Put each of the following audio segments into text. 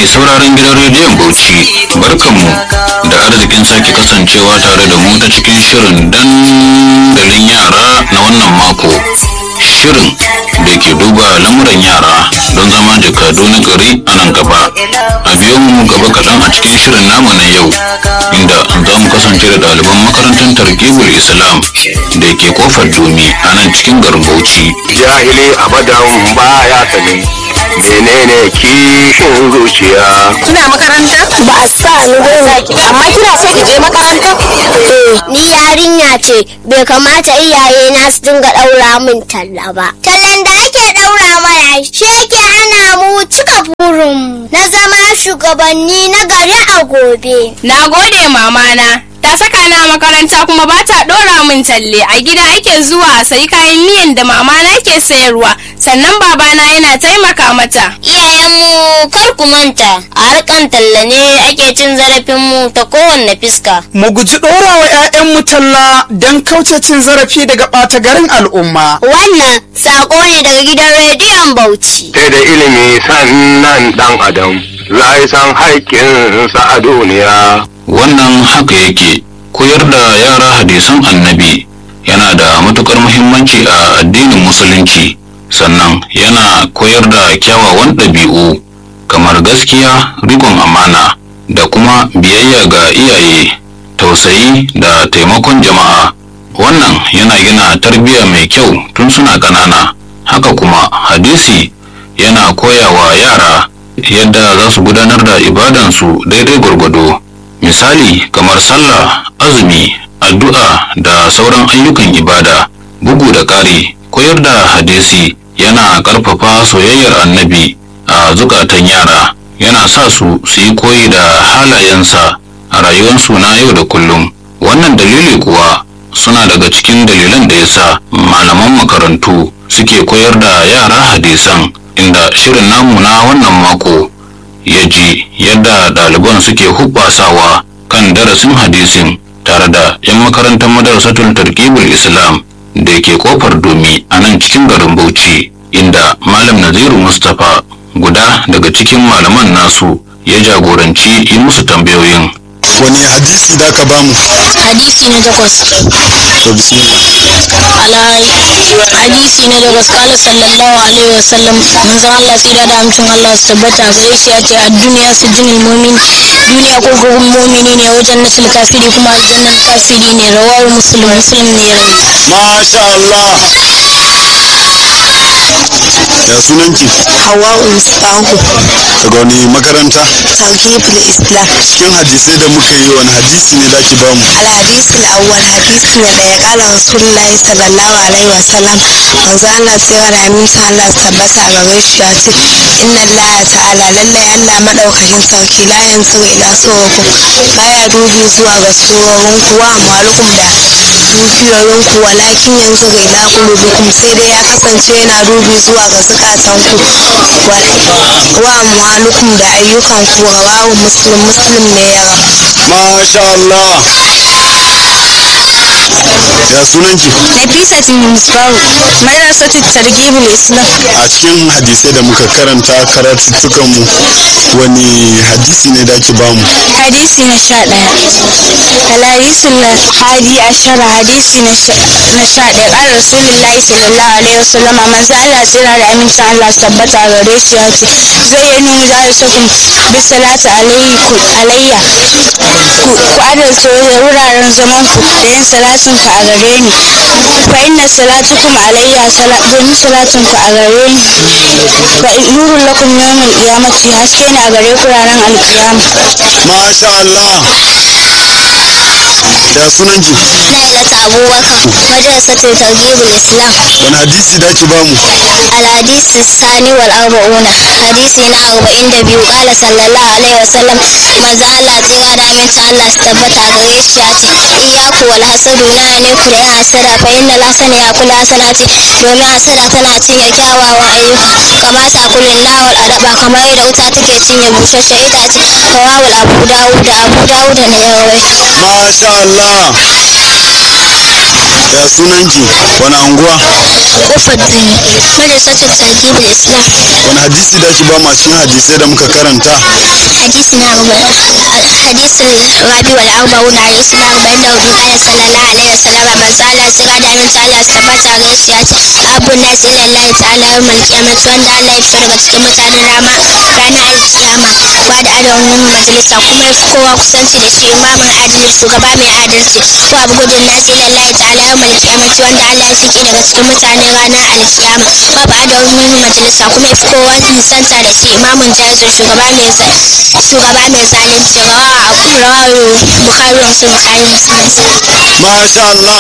sauraron gidan rediyon Bauchi barkanmu da arzikin sake kasancewa tare da mu ta cikin shirin dandalin yara na wannan mako. Shirin da ke duba lamuran yara don zama jakadu na gari a nan gaba. A biyo mu gaba kaɗan a cikin shirin namu na yau inda za mu kasance da ɗaliban makarantar targibul Islam da ke kofar domi a nan cikin garin Bauchi. jahili abadan baya sani menene kishin zuciya Kina makaranta? ba a sa ni ba Amma kina so ki je makaranta? eh ni yarinya ce bai kamata iyaye na su dinga daura min talla ba tallan da ake daura mana shi yake hana mu cika burin na zama shugabanni na gari a gobe Na gode mamana. Ta saka na makaranta kuma ba ta ɗora min talle. A gida ake zuwa a sayi kayan miyan da mamana ke sayarwa. Sannan babana yana taimaka mata. iyayenmu kar ku manta a harkan talla ne ake cin zarafinmu ta kowanne fiska mu guji ɗorawa 'ya'yanmu talla don kauce cin zarafi daga ɓata garin al'umma. wannan sako ne daga gidan rediyon bauchi sai da ilimi sannan dan adam za yi san haƙƙinsa a duniya Wannan haka yake koyar da yara hadisan annabi yana da matukar muhimmanci a addinin musulunci sannan yana koyar da kyawawan ɗabi'u kamar gaskiya rikon amana da kuma biyayya ga iyaye tausayi da taimakon jama'a wannan yana gina tarbiyya mai kyau tun suna ƙanana haka kuma hadisi yana koyawa yara yadda za su gudanar da ibadansu daidai gwargwado misali kamar sallah azumi addu'a da sauran ayyukan ibada bugu da ƙari koyar da hadisi yana ƙarfafa soyayyar annabi a zukatan yara yana sa su su yi koyi da halayensa a rayuwarsu na yau da kullum wannan dalili kuwa suna daga cikin dalilan da ya sa malaman makarantu suke koyar da yara hadisan inda shirin namu na wannan mako ya ji yadda ɗaliban suke hubbasawa kan darasin hadisin tare da 'yan makarantar madrasatul tarkibul islam da ke kofar domi a nan cikin garin bauchi inda malam naziru mustapha guda daga cikin malaman nasu ya jagoranci yi musu tambayoyin wani hadisi da ka bamu hadisi na takwas to bismillah alhari hadisi na takwas kala sallallahu alaihi wasallam manzon Allah tsira da amincin Allah su tabbata gare shi ya ce a duniya su jinin mumin duniya ko gugun mumini ne wajen nasul kafiri kuma aljannan kafiri ne rawar muslim muslim ne ya rawaito masha Allah ya sunanki hawa'u mustahu daga wani makaranta tawhidul islam cikin hadisai da muka yi wani hadisi ne da ki bamu الحديث الأول حديث ندى قال رسول الله صلى الله عليه وسلم manzo Allah tsira da aminci Allah su tabbata a gare shi ya ce inna Allah ta'ala lallai Allah madaukakin sarki la yanzu ila suwakum baya dubi zuwa ga surorin kuwa amalukum da dukiyoyin ku walakin yanzu ila qulubikum sai dai ya kasance yana dubi zuwa ga zukatan ku wa amalukum da ayyukan ku rawahu muslim muslim ne ya rawa masha Allah ya sunanki Nafisat Musbahu madrasatu targhibul islam a cikin hadisai da muka karanta karatuttukan mu wani hadisi ne da ki bamu hadisi na sha ɗaya alhadisul hadi ashara hadisi na sha na sha ɗaya ƙara rasulullahi sallallahu alaihi wasallama manzo Allah tsira da amincin Allah su tabbata a gare shi ya ce zai yi nuna da sakun bi salatu alayhi ku alayya ku ku adalta wuraren zaman ku da yin salatin ku a gare ni fa inna salatukum alayya sala domin salatin ku a gare ni fa nurul lakum yawmal qiyamati haske na gare ku ranar alkiyama masha Allah ya sunanki Lailat Abubakar madrasatul targhibul islam wani hadisi da ki bamu الحديث الثاني والأربعون حديثنا أربعين دبيو قال صلى الله عليه وسلم ما زال ترى دامن الله استبت أغريش ياتي إياك والحسد نانيك لأي حسد فإن الحسن يأكل حسناتي دومي حسد تناتي يكاوا وأيوك كما تأكل النار والأدب كما يدوتا تكيتين يبوشش إتاتي رواه أبو داود أبو داود نيروي masha Allah ya sunanki wani anguwa kofar duni madrasatul targhibul islam wani hadisi da ki ba mu a cikin hadisai da muka karanta hadisi na hadisin rabi wal arba'una hadisi na arba'in da hudu kana sallallahu alaihi wasallam manzo Allah tsira da aminci Allah su tabbata ga shi ya ce abu nas ila Allah ta'ala yawmal qiyamati wanda Allah ya fito daga cikin mutanen rama ranar alkiyama wa da adamin majalisa kuma ya fi kowa kusanci da shi imamin adalci shugaba mai adalci ko abu gudun nas ila Allah ta'ala yawmal qiyamati wanda Allah ya fike daga cikin mutanen ranar alkiyama wa ba adamin majalisa kuma ya fi kowa nisanta da shi imamin jazir shugaba mai shugaba mai zalunci rawa abu rawayu bukari wa musulun bukari musulun masha Allah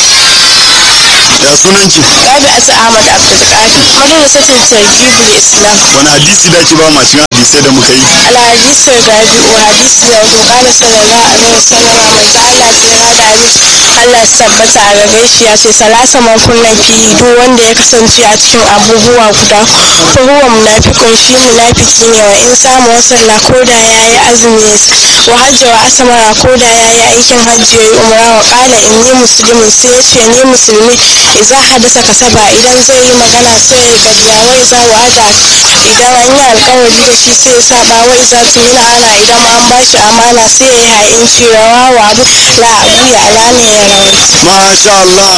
ya sunanki Rabi'atu Ahmad Abdulkadir. Madrasatul Targhibul Islam. wani hadisi da ki ba ma cikin hadisai da muka yi Al-hadisi rabi'u hadisi na hudu qala sallallahu alaihi wasallam manzo Allah tsira da hadisi Allah su tabbata a gare shi ya ce salasa man kunna fi duk wanda ya kasance a cikin abubuwa guda ruwa munafikun shi munafiki ne wa in samu wasalla ko da yayi azumi wa hajji wa asamara ko da yayi aikin hajji yayi umra wa qala inni muslimun sai ya ce ni musulmi idza hadasa kasaba idan zai yi magana sai ya karya wai za wa'ada idan an yi alkawari da shi sai ya saba wai za su yi ana idan an ba shi amana sai ya yi ha'inci rawa wa abu la abu ya alane ya rawaita masha Allah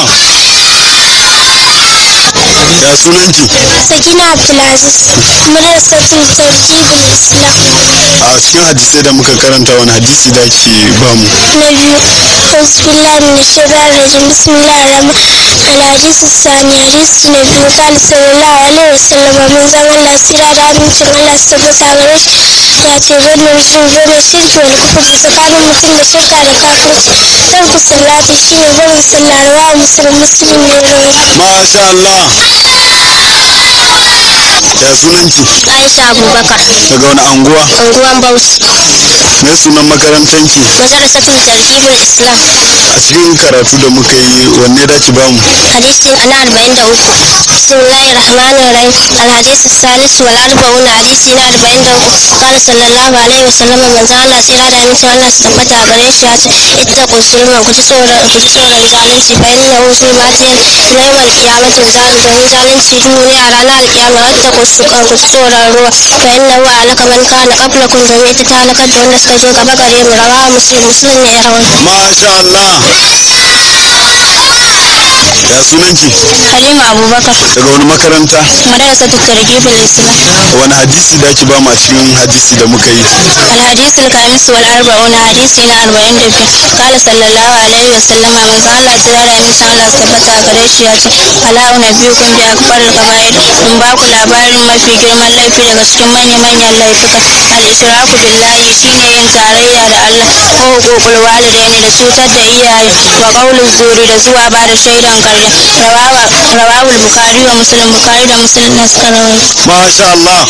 ya sunanki sakina abdulaziz madrasatul targhibul islam a cikin hadisai da muka karanta wani hadisi da ki ba mu na biyu bismillah min shaitan rajim bismillah rahman alhadis sani hadisi na biyu kan sallallahu alaihi wasallam mun zama Allah sira da amincin Allah su tabbata gare shi ya ce wannan mutum zai shirki wani kufur tsakanin mutum da shirka da kafirci dan ku sallati shi ne barin sallah rawa musulun musulun ne rawaita masha Allah ya sunanki Aisha Abubakar daga wani anguwa unguwan Bauchi me sunan makarantanki madrasatul targhibul islam a cikin karatu da muka yi wanne da ki ba mu حديث أنا أربعين دوك بسم الله الرحمن الرحيم الحديث الثالث والأربعون حديث أنا أربعين دوك قال صلى الله عليه وسلم من زال الله سيرا دا من شاء الله استبتا غريش ياتي اتقوا الظلم كتسورا كتسورا زالنسي فإنه ظلمات يوم القيامة زال دون زالنسي دنيا رانا القيامة واتقوا السكر كتسورا الروح فإنه عليك من كان قبلكم جميع تتالك دون سكجو كبكريم رواه مسلم مسلم يروي masha Allah ya sunanki Halima Abubakar daga wani makaranta madrasatul targhibul islam wani hadisi da ki ba mu a cikin hadisi da muka yi الحديث الخامس والأربعون حديثنا أربعين دبي قال صلى الله عليه وسلم من زال الله ترى من شاء الله استبتا غريش ياتي ألا أنبئكم بأكبر الكبائر in ba ku labarin mafi girman laifi daga cikin manya-manyan laifuka al-ishraku billahi shine yin tarayya da Allah ko hukukul walidaini da cutar da iyaye wa qaulul zuri da zuwa ba da shaidan karya rawawa rawawul bukhari wa muslim bukhari da muslim na suka rawaito masha Allah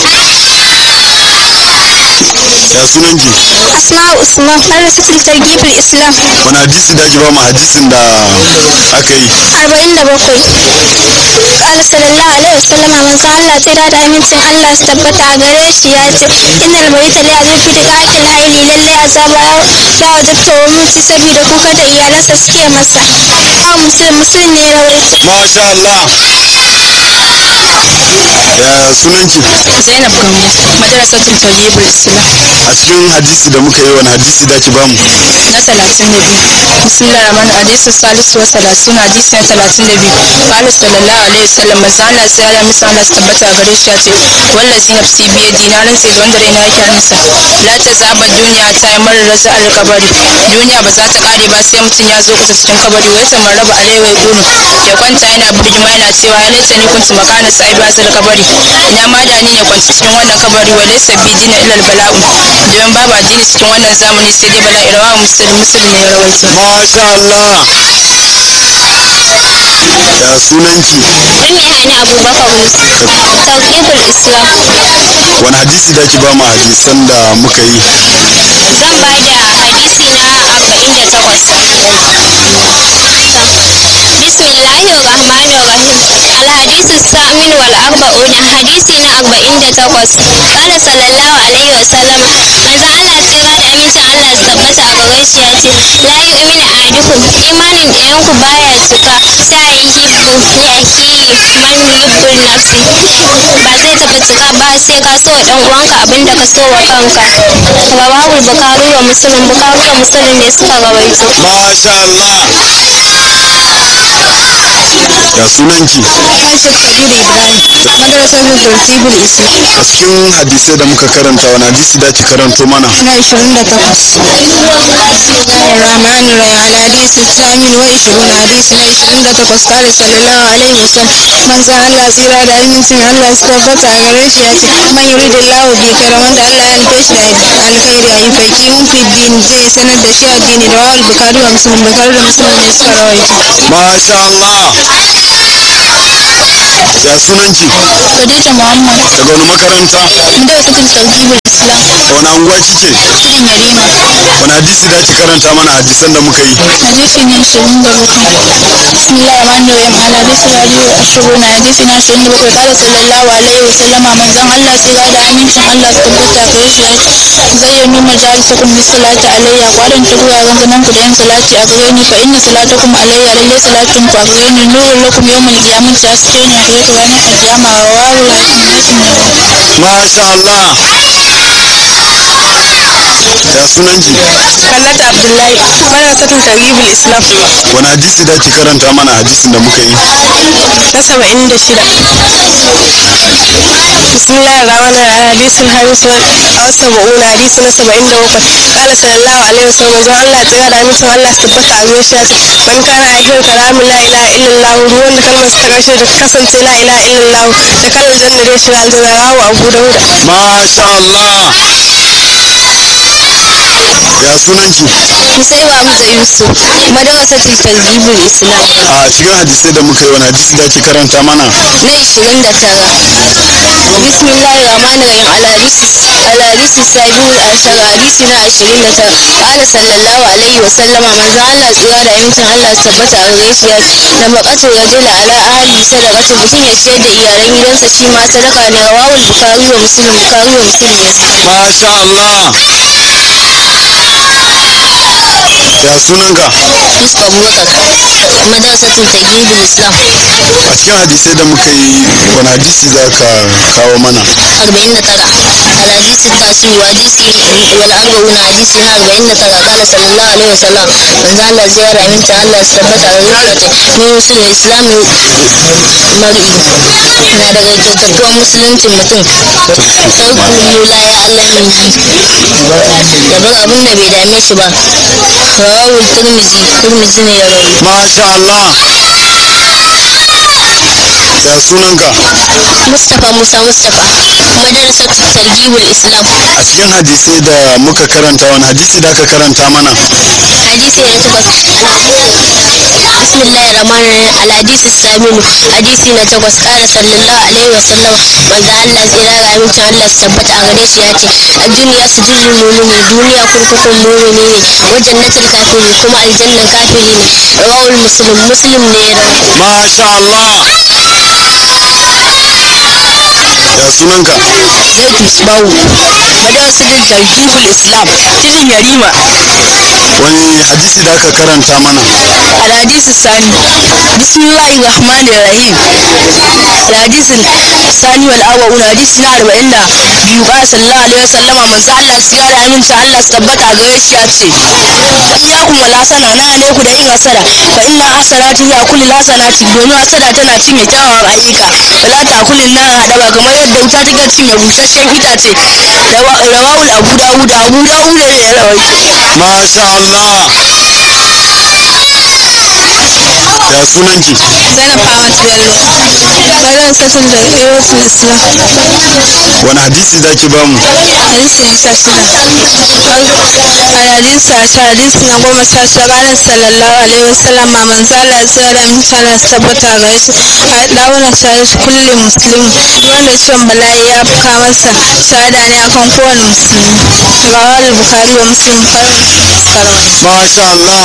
ya sunanki asma usman madrasatul targhibul islam wani hadisi da ki ba mu hadisin da aka yi arba'in da bakwai ƙala sallallahu alaihi wasallam manzo Allah tsira da amincin Allah su tabbata a gare shi ya ce innal mayita la yafi da qatil hayli lalle azaba ya wajabta wa mutu saboda kuka da iyalansa suke masa ba musulun musulun ne rawaito masha Allah ya sunanki Zainab Gambo. Madrasatul Targhibul Islam. a cikin hadisi da muka yi wani hadisi da ki ba mu na talatin da biyu bismillah rahman hadisin salisu wa talatin hadisi na talatin da biyu qala sallallahu alaihi wasallam manzo Allah sai ya misa Allah su tabbata a gare shi ya ce wallazi nafsi bi yadi na rantse da wanda raina yake hannunsa la ta zaba duniya ta yi marar raza al kabari duniya ba za ta kare ba sai mutum ya zo kusa cikin kabari wai tamar raba alaiwa ya gulu ya kwanta yana birgima yana cewa ya laita ni kuntu makana sai ba zal kabari ina ma da ni ne kwanci cikin wannan kabari wa laysa bi dina ilal bala'u domin babu addini cikin wannan zamani sai dai bala'i rawa musulmi musulmi ne ya rawaito masha Allah ya sunanki Rumi Hani Abubakar Musa Tawqiful Islam wani hadisi da ki ba mu hadisan da muka yi zan ba da hadisi na arba'in da takwas bismillahir rahmanir rahim alhadisu samin wal arba'un hadisi na arba'in da takwas qala sallallahu alaihi wasallam manzo Allah tsira da amincin Allah su tabbata a gare shi ya ce la yu'minu ahadukum imanin ɗayanku baya cika ta yuhibbu yaki man yuhibbul nafsi ba zai taɓa cika ba sai ka so wa ɗan uwanka abin da ka so wa kanka rawahul bukari wa muslim bukari da muslim ne suka rawaito masha Allah ya sunanki Aisha Kabiru Ibrahim madrasar Tartibul Islam a cikin hadisai da muka karanta wani hadisi da ki karanto mana na 28 Rahman Rahim hadisi Samin wa 20 hadisi na 28 kare sallallahu alaihi wasallam manzo Allah tsira da amincin Allah su tabbata a gare shi ya ce man yuridillahu bi karam wanda Allah ya nufe shi da alkhairi ayi faqihu fi din zai sanar da shi addini da wal bukari wa muslim bukari da muslim ne suka rawaito masha Allah ya sunanki Khadija Muhammad daga wani makaranta madrasatul Tartibul Islam a wani anguwa kike nan Yarima wani hadisi da ki karanta mana hadisan da muka yi hadisi na ashirin da bakwai bismillahir rahmanir rahim al hadisi radio ashirin hadisi na ashirin da bakwai kala sallallahu alaihi wa sallama manzon Allah tsira da amincin Allah su tabbata gare shi ya ce zayyanu majalisakum bi salati alayya kwadan ta wuraren zaman ku da yin salati a gare ni fa inna salatakum alayya lalle salatin ku a gare ni nurul lakum yawmal qiyamati haske ne a gare ku ranar alkiyama rawahu hakim hakim ne masha Allah ya sunanki Hannatu Abdullahi madrasatul Targhibul Islam wani hadisi da ki karanta mana hadisin da muka yi na saba'in da shida bismillahir rahmanir rahim hadisul hamis wa saba'una hadisi na saba'in da bakwai kala sallallahu alaihi wasallam manzon Allah tsira da amincin Allah su tabbata a gare shi ya ce man kana akhir kalamin la ilaha illallah ruwan da kalmar ta karshe da kasance la ilaha illallah da kalmar janna da shiga aljanna rawu abu dauda masha Allah ya sunanki Musaiba Hamza Yusuf madrasatul Targhibul Islam a cikin hadisai da muka yi wani hadisi da ki karanta mana na 29 bismillahir rahmanir rahim al hadisi al hadisi sabiul ashar hadisi na 29 qala sallallahu alaihi wa sallama manzo Allah tsira da amincin Allah su tabbata a gare shi ya ce na baqatu rajul ala ahli sadaqatu mutum ya ciyar da iyalan gidansa shi ma sadaka ne rawahul bukhari wa muslim bukhari wa muslim ne suka masha Allah ya sunanka Yusuf Abubakar madrasatul Targhibul Islam a cikin hadisai da muka yi wani hadisi za ka kawo mana 49 الحديث التاسع وحديث والأربعون حديث هنا 49 قال صلى الله عليه وسلم من ذا الله زيارة من تعالى استبت على ذلك من وصول الإسلام مرئي na daga kyautatuwan musuluncin mutum sarku la ya Allah minhi ya bar abin da bai dame shi ba rawahul turmizi turmizi ne ya rawaito masha Allah ya sunanka Mustapha Musa Mustapha madrasat targhibul Islam a cikin hadisai da muka karanta wani hadisi da ka karanta mana hadisi na takwas bismillahir rahmanir rahim al hadisi saminu hadisi na takwas kara sallallahu alaihi wasallam manzo Allah tsira ga amincin Allah su tabbata a gare shi ya ce ad-dunya sijilul mu'mini duniya kurkukun mu'mini ne wa jannatul kafiri kuma aljannan kafiri ne rawahul muslim muslim ne ya rawaito masha Allah ya sunanka Zaid Misbahu madrasatul Targhibul Islam cikin Yarima wani hadisi da ka karanta mana الحديث الثاني بسم الله الرحمن الرحيم الحديث الثاني والأول حديث na arba'in da biyu ƙara sallallahu alaihi wasallam manzo Allah tsira da aminci Allah su tabbata a gare shi ya ce iyyakum wal hasana na ne ku da yin hasada fa inna hasanati ya kulli hasanati domin hasada tana cinye kyawawan ayyuka wala ta kullin na hada ba kamar yadda wuta take cinye busasshen itace Rawa- rawahul abu dawud abu dawud ne ya rawaito masha Allah ya sunanki Zainab Fawad Bello madrasatul targhibul Islam wani hadisi da ki bamu hadisi na sha shida hadisi a sha hadisi na goma sha shida ranar sallallahu alaihi wasallam ma manzo Allah ya da aminci Allah su tabbata ga shi a dauna shahid kulli muslim wanda ciwon bala'i ya fuka masa shahada ne akan kowane musulmi rawal bukhari wa muslim bukhari wa muslim suka rawaito masha Allah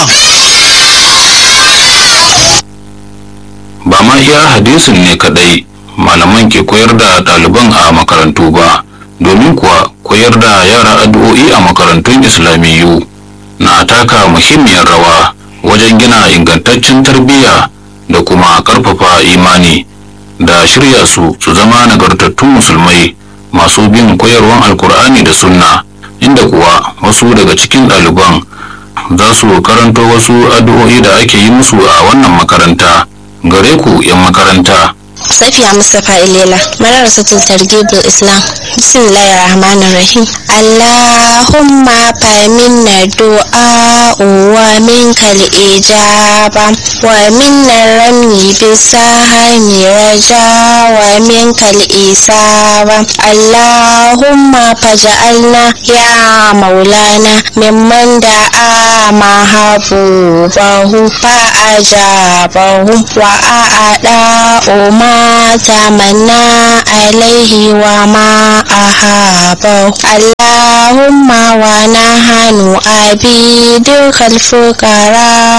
ba ma iya hadisin ne kadai malaman ke koyar da ɗaliban a makarantu ba domin kuwa koyar da yara addu'o'i a makarantun islamiyyu na taka muhimmiyar rawa wajen gina ingantaccen tarbiyya da kuma ƙarfafa imani da shirya su su zama nagartattun musulmai masu bin koyarwan alkur'ani da sunna inda kuwa wasu daga cikin ɗaliban za su karanto wasu addu'o'i da ake yi musu a wannan makaranta gare ku 'yan makaranta Safiya Mustapha Ilela, Madarasatul Targhibul Islam. Bismillahir Rahmanir Rahim. Allahumma faminna du'a wa minkal ijaba wa minna rami bisahani raja wa minkal isaba. Allahumma faj'alna ya maulana mimman da'a mahabubahu fa ajabahu wa a'ada ma تمنى عليه وما أحابه اللهم ونحن عبيدك الفقراء